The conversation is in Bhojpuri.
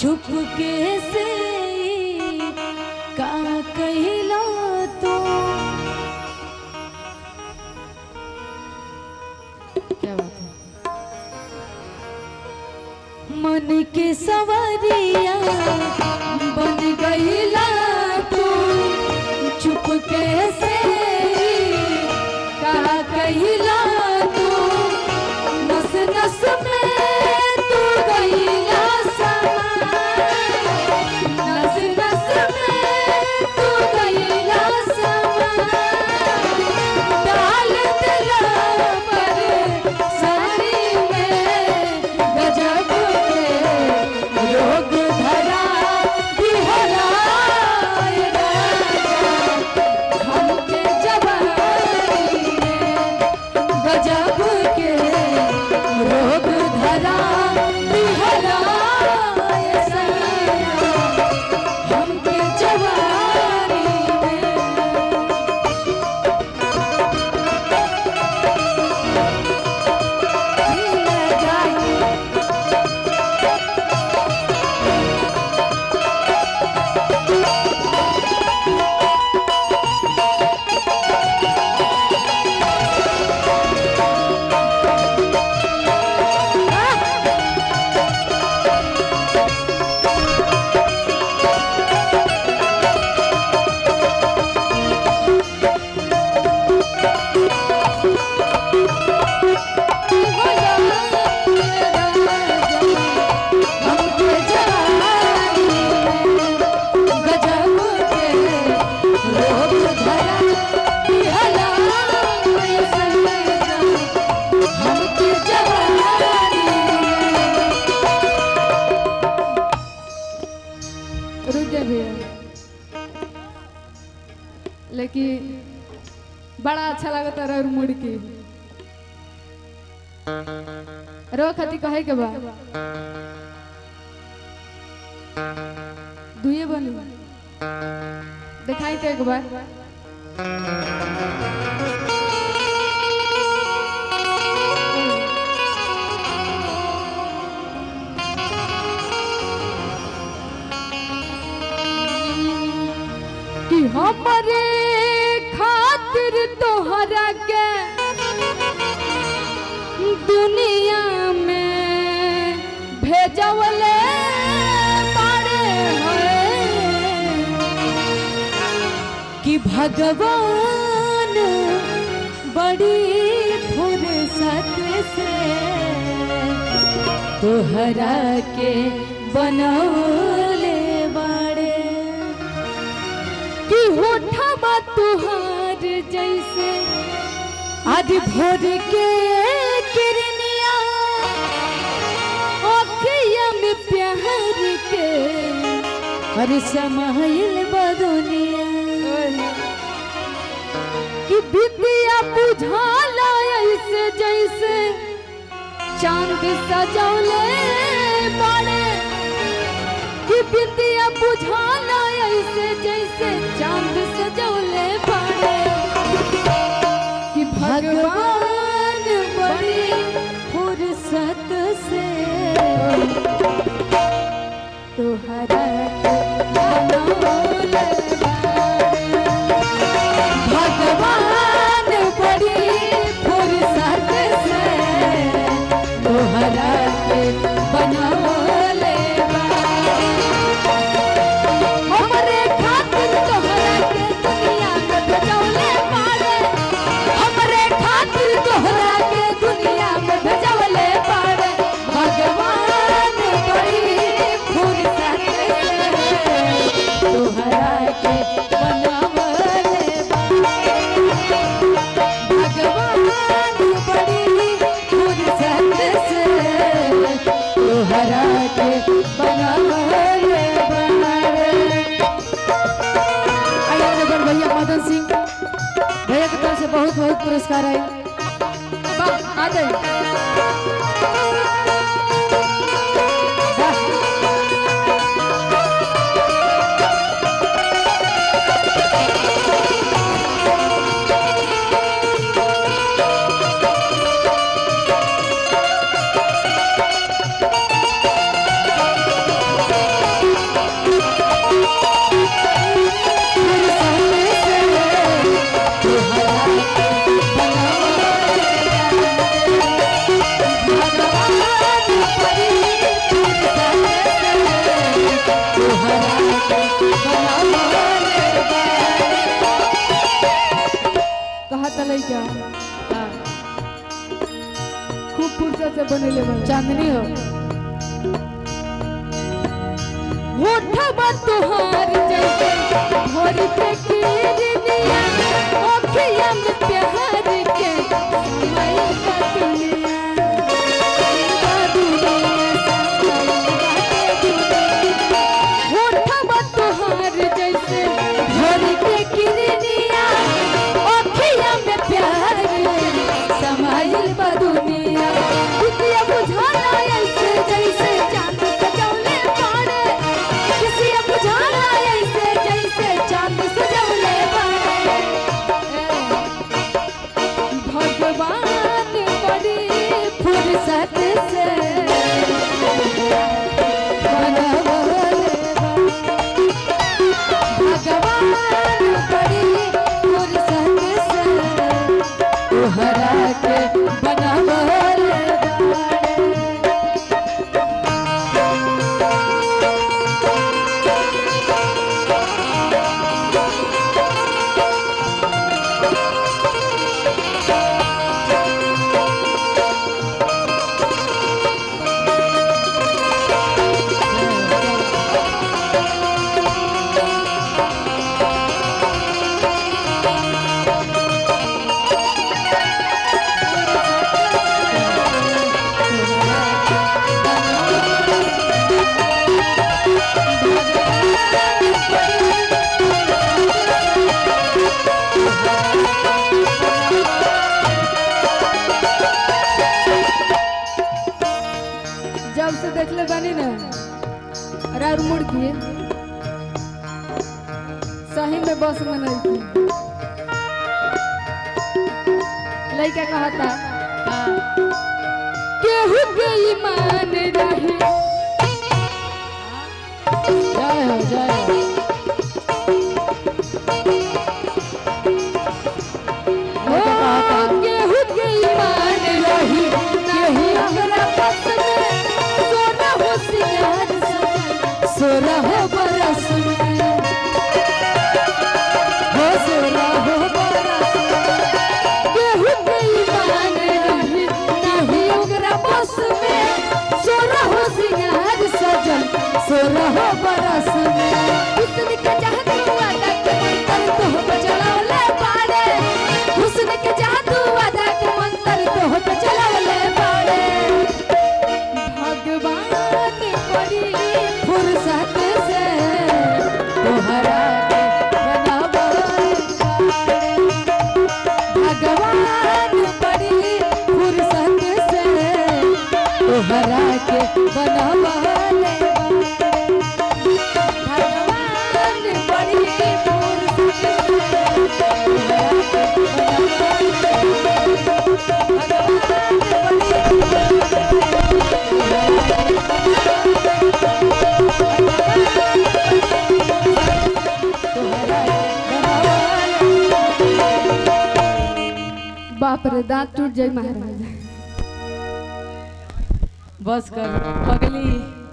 चुपके से का कहला तो क्या बात है मन के सवरिया बन गईला तू चुप कैसे कहा कहिला तू नस नस में तू गईला समा नस नस में तू गईला समा डाल दिला पर सारी में गजब के रोग धरा दिहरा हमके जवानी में गजब के रोग धरा दिहरा हमके जवानी में हमके जवानी में गजब के रोग धरा दिहला ऐसन हमके जवानी में रुक गए भैया लेकिन बड़ा अच्छा लगता रहा मुड़ के रो खती कहे के बा दुए बनी दिखाई तो एक बार कि हमारे खातिर तोहरा के दुनिया में भेजवले बाड़े हैं कि भगवान बड़ी फुर्सत से तोहरा के बनौले बाड़े कि होठवा तुहार जैसे आज भोर के किरनिया अखिया में प्यार के हर समाइल बदुनिया कि विद्या बुझाला ऐसे जैसे चांद सजौले बड़े कि विद्या बुझाला ऐसे जैसे चांद सजौले बड़े कि भगवान बड़ी फुर्सत से तोहरा के बनौले बाड़े। भगवान बड़ी फुर्सत से तोहरा के बनौले बाड़े। हमरे खातिर तोहरा के दुनिया में भेजौले बाड़े हमरे खातिर तोहरा के दुनिया में भेजौले बाड़े भगवान बड़ी फुर्सत से तोहरा के बनौले बाड़े भगवान बड़ी फुर्सत से तोहरा के बनौले बाड़े आइए नगर भैया मदन सिंह भैया की तरफ से बहुत बहुत पुरस्कार है वाह, आ जाइए वाह। कहत लइका खूब फुर्सत से बनेले बा चांदनी हो होठबा तुहार जैसे भोर के किरनिया ओखिया में प्यार के समय का दुनिया का दुनिया समय का दुनिया होठबा तुहार जैसे भोर के किरनिया ओखिया में प्यार के समाइल बा दुनिया दुनिया बुझाना ऐसे जैसे चांद सजौले बाड़े किसी बुझाना ऐसे जैसे चांद सजौले बाड़े भगवान बड़ी फुर्सत से बनवले बा। भगवान बड़ी फुर्सत से तोहरा के बनवले बाड़े जब से देखले बानी ना राउर मुड़ के सही में बस में नहीं थी लइका कहता केहू के ईमान रही जय हो जय हो केहू के ईमान रही नहीं हमरा बस में सोना हो सिंगार सजल सोना हो बरस में हो सोना हो बरस में केहू के ईमान रही नहीं हमरा बस में सोना हो सिंगार सजल सोना हो बरस में हुस्न के चाहत हुआ तक मंतर तो बचलावले पाड़े हुस्न के जादू अदा के मंतर तो बचलावले पाड़े भगवान बड़ी फुर्सत से तोहरा के बनावल बाड़े। भगवान बड़ी फुर्सत से तोहरा के बनावल बाड़े। भगवान बड़ी फुर्सत से तोहरा के बनावल बाप रे दांत टूट जाए महाराज बस कर पगली